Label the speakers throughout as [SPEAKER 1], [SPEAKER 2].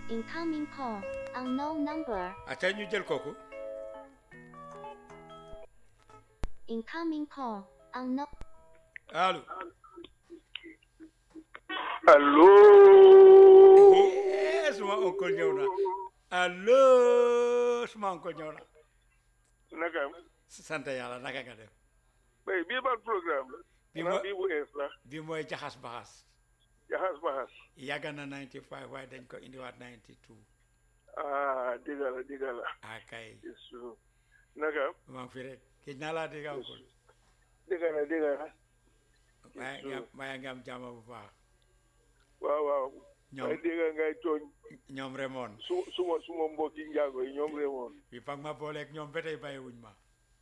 [SPEAKER 1] Incoming call. Unknown number.
[SPEAKER 2] acca ñu jël kooku
[SPEAKER 1] Incoming call. Unknown.
[SPEAKER 2] allo
[SPEAKER 3] allo
[SPEAKER 2] Eh, suma oncle ñëw na allo suma oncle ñëw na
[SPEAKER 3] naka
[SPEAKER 2] sant yàlla naka nga def
[SPEAKER 3] bay bii ban programme la
[SPEAKER 2] Bii
[SPEAKER 3] xanaa
[SPEAKER 2] mo-
[SPEAKER 3] bii bu ees la
[SPEAKER 2] bi mooy jaxas baxas
[SPEAKER 3] jaxas baxas
[SPEAKER 2] yàgg na 95 waaye dañ ko indiwaat 92
[SPEAKER 3] ah digga la digga la
[SPEAKER 2] ah kay
[SPEAKER 3] Yesu naka
[SPEAKER 2] maa ngi fi rek kii naa laa dégg oncle
[SPEAKER 3] digga la digga la
[SPEAKER 2] waaye nga waaye nga am jàmm bu baax
[SPEAKER 3] waaw waaw
[SPEAKER 2] ñoom
[SPEAKER 3] ay digga ngay tooñ
[SPEAKER 2] ñoom remoon
[SPEAKER 3] su suma suma mbokki njaago yi ñoom remoon
[SPEAKER 2] bi fag ma booleeg ñoom ba tey bàyyiwuñ ma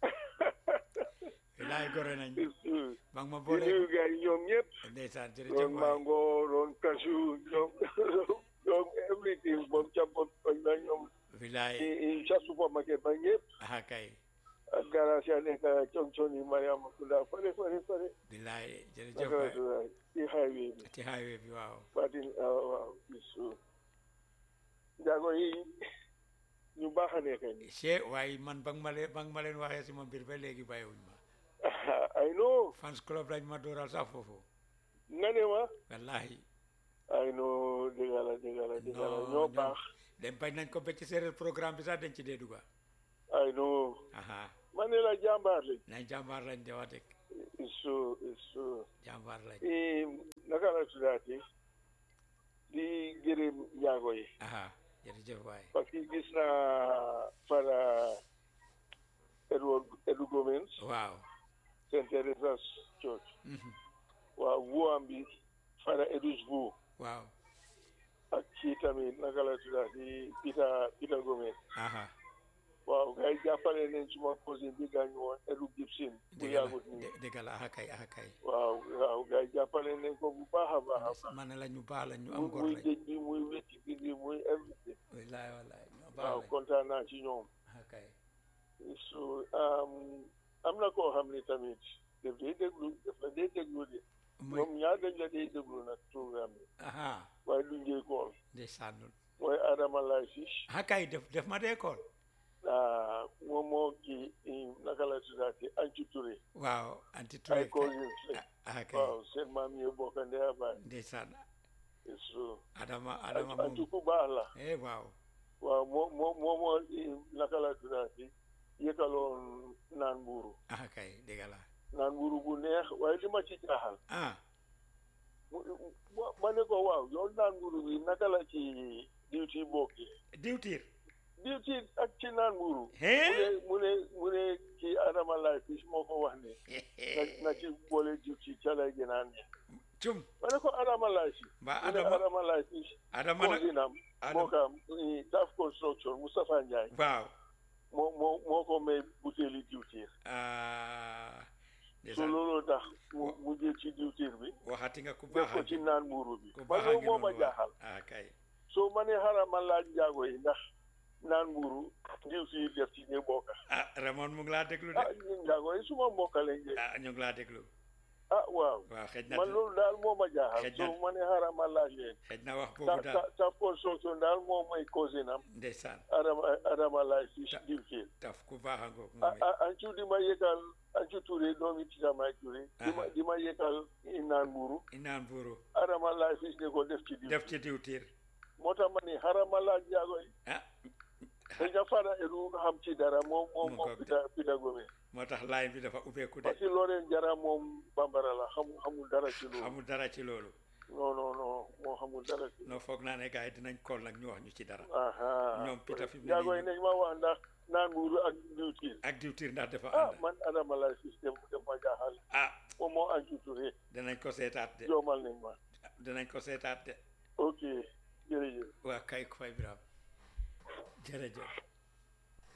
[SPEAKER 2] laay gore nañ
[SPEAKER 3] Yesu
[SPEAKER 2] fag ma
[SPEAKER 3] di nuyu
[SPEAKER 2] booleeg
[SPEAKER 3] gars yi ñoom ñëpp
[SPEAKER 2] ndeysaan jërëjëf
[SPEAKER 3] doon
[SPEAKER 2] waay
[SPEAKER 3] mango doon cashew ñoom ñoom everything moom capot bañ na ñoom
[SPEAKER 2] bilaay
[SPEAKER 3] i i ca supermarket ba ñëpp
[SPEAKER 2] ah kay
[SPEAKER 3] ak garage ya nekk coŋ-coŋ yi Mariama Kunda fare fare fare
[SPEAKER 2] bilaay jërëjëf
[SPEAKER 3] naka la
[SPEAKER 2] waay
[SPEAKER 3] tudd ci highway bi
[SPEAKER 2] ci highway bi waaw
[SPEAKER 3] Fatin waaw waaw bisu njaago yi ñu baax a nekk ni
[SPEAKER 2] che waaye man ba nga ma leen ba nga ma leen waxee si ma mbir ba léegi bàyyiwuñ ma
[SPEAKER 3] I know
[SPEAKER 2] fans club lañ ma dooral sax foofu
[SPEAKER 3] nga ne ma
[SPEAKER 2] wallahi
[SPEAKER 3] I know dëgg la dëgg la dëgg la
[SPEAKER 2] Non,
[SPEAKER 3] ñoo
[SPEAKER 2] ñoom-
[SPEAKER 3] baax
[SPEAKER 2] dem bañ nañ ko ba ci séeréer programme bi sax dañ ci dee dugga
[SPEAKER 3] I know
[SPEAKER 2] aha
[SPEAKER 3] ma ne la jàmbaar lañ
[SPEAKER 2] nañ jàmbaar lañ de wax dëgg
[SPEAKER 3] isu isu
[SPEAKER 2] jàmbaar lañ
[SPEAKER 3] i naka la tuddaati di gërëm njaago yi
[SPEAKER 2] aha jërëjëf waay
[SPEAKER 3] parce que gis naa fara Edward Edu Gomez
[SPEAKER 2] waaw
[SPEAKER 3] Saint Teresa's Church
[SPEAKER 2] mhm,
[SPEAKER 3] waaw wuam bi fara Edus bu
[SPEAKER 2] waaw
[SPEAKER 3] ak ci tamit naka la tuddaati Peter Peter Gomez
[SPEAKER 2] aha
[SPEAKER 3] waaw gars yi jàppale nañ suma cousin bi gaañu woon Edu Gibson bu
[SPEAKER 2] dëgg la
[SPEAKER 3] yàggut nii
[SPEAKER 2] dë- dëgg la aha kay aha kay
[SPEAKER 3] waaw waaw gars yi jàppale nañ ko bu baax a baax a baax
[SPEAKER 2] man ne la ñu baax lañ ñu am
[SPEAKER 3] muy
[SPEAKER 2] góor
[SPEAKER 3] muy
[SPEAKER 2] lañ
[SPEAKER 3] géej bi muy wécci bi bi muy everything
[SPEAKER 2] wallaay wallaay ñu baax
[SPEAKER 3] waaw
[SPEAKER 2] lañ
[SPEAKER 3] kontaan naa ci ñoom
[SPEAKER 2] aha kay
[SPEAKER 3] so am am na koo xam ne tamit daf day déglu daf la day déglu de
[SPEAKER 2] mooy
[SPEAKER 3] ñoom ñaar dañ la day déglu nag programme bi
[SPEAKER 2] aha
[SPEAKER 3] waaye duñ dee kool
[SPEAKER 2] ndeysaan
[SPEAKER 3] mooy Adama Lay Fish
[SPEAKER 2] aha kay def def ma dee kool
[SPEAKER 3] ah moom moo kii eh, naka la tuddaati Ancu Touré
[SPEAKER 2] waaw anti
[SPEAKER 3] ay
[SPEAKER 2] Touré kay
[SPEAKER 3] cousins lañ
[SPEAKER 2] aha kay
[SPEAKER 3] waaw seen maam yi bokk ndey a baay
[SPEAKER 2] ndeysaan
[SPEAKER 3] so
[SPEAKER 2] adama adama
[SPEAKER 3] Ancu
[SPEAKER 2] moom
[SPEAKER 3] ku baax la
[SPEAKER 2] eh waaw
[SPEAKER 3] waaw moo moo moo moo eh, naka la tuddaati yëkkaloon naan mbuuru
[SPEAKER 2] aha kay dëgg la
[SPEAKER 3] naan mbuuru bu neex waaye li ma ci jaaxal
[SPEAKER 2] ah
[SPEAKER 3] mu- mu- ma ne ko waaw yow naan mbuuru bi naka la ci diwti bokkee
[SPEAKER 2] diwtiir
[SPEAKER 3] diwti ak ci naan mbuuru mu
[SPEAKER 2] Hee?
[SPEAKER 3] ne mu ne mu ne ci Adama Lay Fish moo ko wax ne na na ci boole diwti ca lay gën a neex
[SPEAKER 2] cum
[SPEAKER 3] ma ne ko Adama Lay Fish
[SPEAKER 2] ba
[SPEAKER 3] mu ne
[SPEAKER 2] adama
[SPEAKER 3] Adama Lay Fish
[SPEAKER 2] adama nag
[SPEAKER 3] cousinam
[SPEAKER 2] Adama-
[SPEAKER 3] moo kam Taf Construction Moustapha Ndiaye
[SPEAKER 2] waaw
[SPEAKER 3] moo moo moo ko may butéeli diwtiir
[SPEAKER 2] ah
[SPEAKER 3] so
[SPEAKER 2] ndeysaan
[SPEAKER 3] looloo tax mu mu jël ci diwtiir bi
[SPEAKER 2] waxati nga ku
[SPEAKER 3] def
[SPEAKER 2] baax
[SPEAKER 3] ko
[SPEAKER 2] a
[SPEAKER 3] ci
[SPEAKER 2] ngi
[SPEAKER 3] naan mbuuru bi
[SPEAKER 2] ku
[SPEAKER 3] ma
[SPEAKER 2] baax a
[SPEAKER 3] loolu
[SPEAKER 2] ngi
[SPEAKER 3] moo ma
[SPEAKER 2] noonu
[SPEAKER 3] jaaxal
[SPEAKER 2] ah kay
[SPEAKER 3] so ma ne xaaral ma laaj njaago yi ndax naan mbuuru diwtiir def ci ñu bokka
[SPEAKER 2] ah Ramon mu ngi laa déglu de
[SPEAKER 3] ah ñun njaago yi suma mbokk lañ de
[SPEAKER 2] ah ñu ngi laa déglu
[SPEAKER 3] ah waaw
[SPEAKER 2] waaw xëj na
[SPEAKER 3] man loolu daal moo ma jaaxal
[SPEAKER 2] Xëj na-
[SPEAKER 3] so ma ne xaaral ma laaj leen
[SPEAKER 2] xëj na wax
[SPEAKER 3] ta
[SPEAKER 2] boobu
[SPEAKER 3] ta
[SPEAKER 2] daal
[SPEAKER 3] ta construction daal moo may cousin am
[SPEAKER 2] ndeysaan
[SPEAKER 3] Adama Adama Lay Fish
[SPEAKER 2] Ta-
[SPEAKER 3] diwtiir
[SPEAKER 2] taf ku baax a ngoog
[SPEAKER 3] ah
[SPEAKER 2] moom it
[SPEAKER 3] ah Ancu di ma yëkkal Ancu Touré doomi Tita May Touré di ma
[SPEAKER 2] Aha.
[SPEAKER 3] di ma yëkkal naan mbuuru
[SPEAKER 2] inaan buuru
[SPEAKER 3] Adama Lay Fish ne ko def ci diwtiir
[SPEAKER 2] def ci diwtiir
[SPEAKER 3] moo tax ma ni xaaral ma laaj njaago yi
[SPEAKER 2] ah
[SPEAKER 3] dañ na fara edu xam ci dara moom moom
[SPEAKER 2] Mu
[SPEAKER 3] moom
[SPEAKER 2] ngoog de.
[SPEAKER 3] Peter Peter Gomez
[SPEAKER 2] moo tax line bi dafa ubbeeku de
[SPEAKER 3] parce que Loreen Jara moom bambara la xamul xamul dara ci loolu
[SPEAKER 2] xamul dara ci loolu
[SPEAKER 3] non non non moo xamul dara ci
[SPEAKER 2] non foog naa ne gars yi dinañ kool nag ñu wax ñu ci dara
[SPEAKER 3] aha
[SPEAKER 2] Ñoom Peter fi mu ne
[SPEAKER 3] njaago yi
[SPEAKER 2] nii-
[SPEAKER 3] nañ ma wax ndax naan nguuru ak diwtiir
[SPEAKER 2] ak diwtiir ndax dafa
[SPEAKER 3] ah
[SPEAKER 2] ànd
[SPEAKER 3] man Adama Lay Fish dem def ma jaaxal
[SPEAKER 2] ah
[SPEAKER 3] moom moo Ancu Touré
[SPEAKER 2] dinañ ko seetaat de
[SPEAKER 3] joomal nañ ma
[SPEAKER 2] dinañ ko seetaat de
[SPEAKER 3] ok jërëjëf
[SPEAKER 2] waa kay ko fay biram jërëjëf